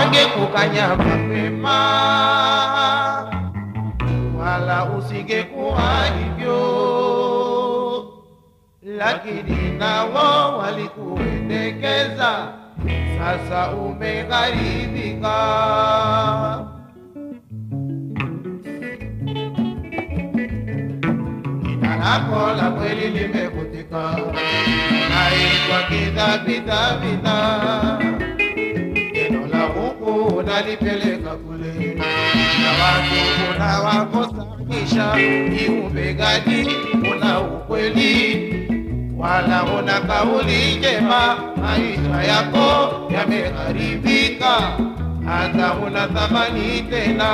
wangekukanya mapema, wala usingekuwa hivyo, lakini nao walikuendekeza, sasa umegharibika. Jina lako la kweli limekutika, naitwa kidhabidhabidha neno la Mungu unalipeleka kule, na watu unawakosanisha. Kiumbe gani una ukweli wala una kauli njema? Maisha yako yameharibika, hata una thamani tena.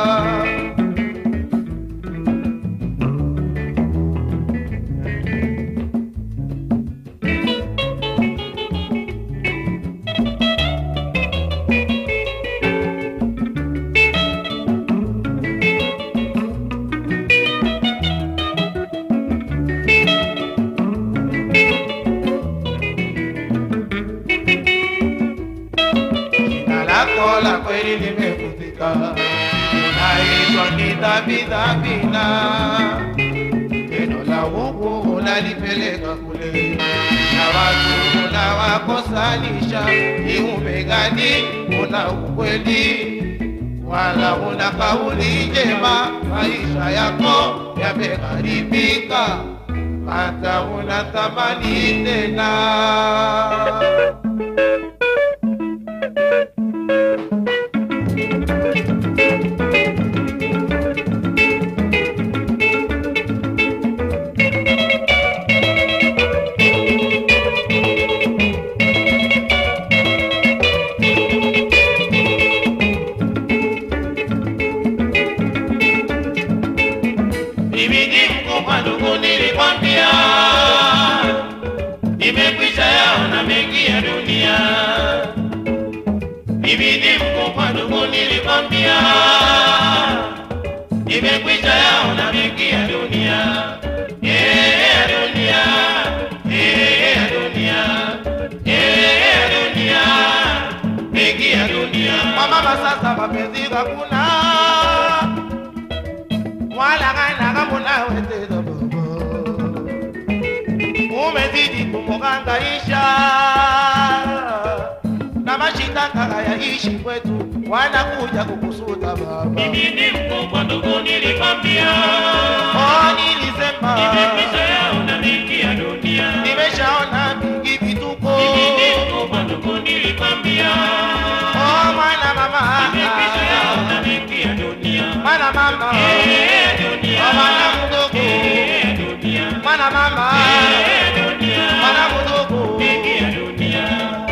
Jina lako la kweli limekutika, unaitwa kidhabidhabina. Neno la Mungu unalipeleka kule, na watu unawakosanisha. Kiumbe gani una ukweli wala una kauli njema? Maisha yako yameharibika, hata una thamani tena. Mimi ni mkubwa ndugu, nilikwambia nimekwisha yaona mengi ya dunia. Mimi ni mkubwa ndugu, nilikwambia nimekwisha yaona mengi ya dunia. Eh, ya dunia, eh, ya dunia, eh, ya dunia, mengi ya dunia. Kwa mama sasa mapenzi hakuna wala kana kamuna wetezo bobo umezidi kumuhangaisha na mashitaka hayaishi kwetu wanakuja kukusuta baba Mimi ni mkubwa ndugu, nilikwambia oh nilisema nimekwisha yaona mengi ya dunia. nimeshaona mingi vituko Mimi ni mkubwa ndugu, nilikwambia oh mwana mama nimekwisha yaona mengi ya dunia. mwana mama Eh, dunia. oh mwana mdogo Eh, dunia. mwana mama Eh, dunia. mwana mdogo Mengi ya dunia.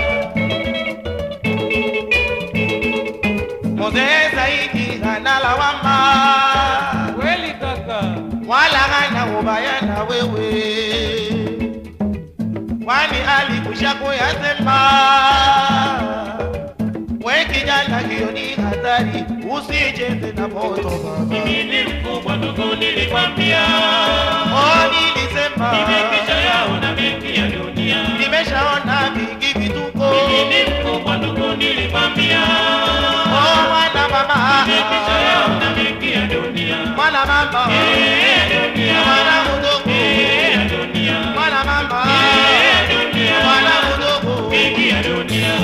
Mzee zaidi hana lawama, Kweli kaka, wala hana ubaya na wewe, kwani alikusha kuyasema. We kijana, hiyo ni hatari, usicheze na moto baba. Mimi ni mkubwa ndugu, nilikwambia Oh, nilisema nimekwisha yaona mengi ya dunia. nimeshaona vingi vituko. Mimi ni mkubwa ndugu, nilikwambia Oh, mwana mama, nimekwisha yaona mengi ya dunia. mwana mama, Eh, dunia. mwana mdogo, Eh, dunia. mwana mama, Eh, dunia. mwana mdogo. Mengi ya dunia.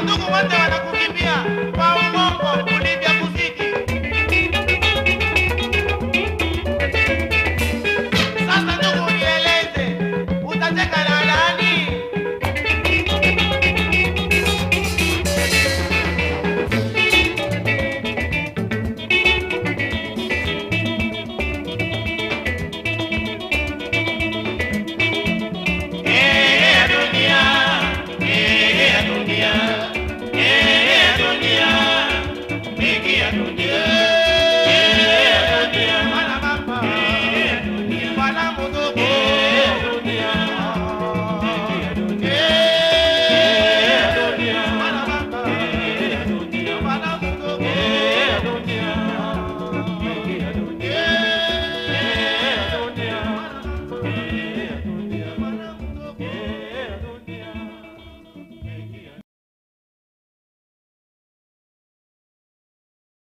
Wandugu wote wanakukimbia